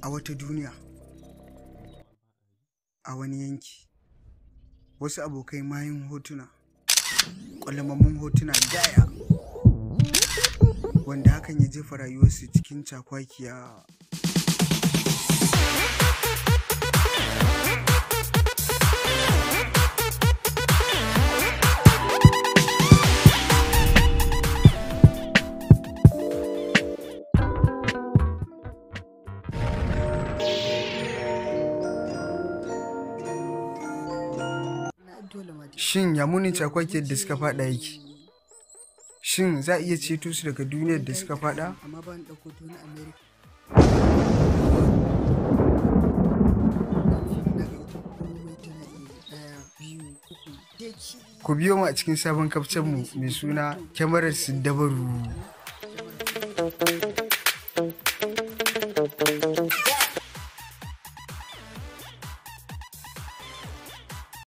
a wata duniya a wani yanki wasu abokai mayun hotuna ƙwalamammun hotuna gaya wanda hakan ya jefa rayuwarsu cikin cakwakiya Shin ya munin cakwakiyar da suka fada yake? Shin za a iya ceto su daga duniyar da suka fada? amma ba ni ɗauko ta wani america daga ita komai tana iya ɗaya biyu uku deki Ku biyo mu a cikin sabon kafcenmu mai suna kyamarar Siddabaru.